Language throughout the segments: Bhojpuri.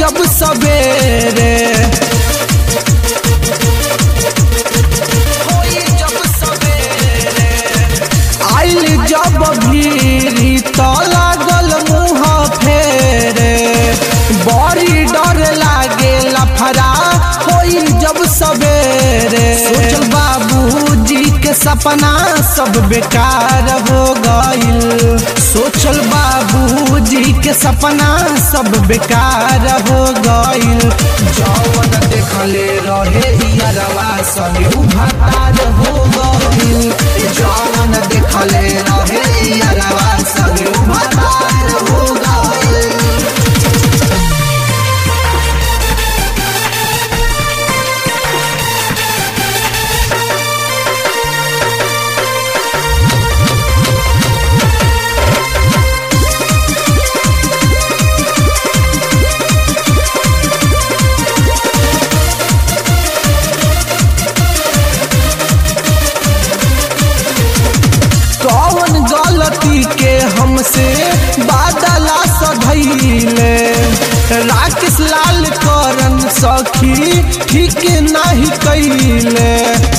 जब सवेरे होई जब सवेरे आइल जब भीरी तो लागल मुँह फेरे बड़ी डर लागे लफड़ा होई जब सवेरे सोचल बाबूजी के सपना सब बेकार हो गइल सोचल बाबूजी के सपना सब बेकार हो गइल जौन देखले रहे यारवा संगे उभातार हो गइल जौन देखले रहे यारवा संगे उभातार हो गइल कौन गलती के हमसे बादला सधैले राकेश लाल करन सखी ठीक नहीं कैले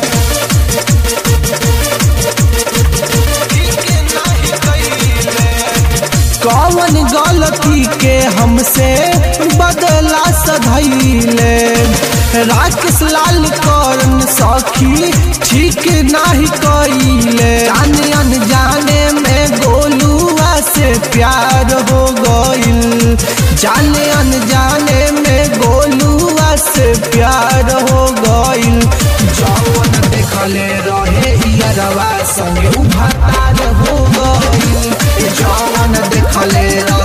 कौन गलती के हमसे बदला सधैले राकेश लाल करन सखी ठीक नहीं कैले जाने अनजाने में गोलुआ से प्यार हो गइल जाने अनजाने में गोलुआ से प्यार हो गइल जौन देखले रहे यारवा संगे उभातार हो गइल जौन देखले रहे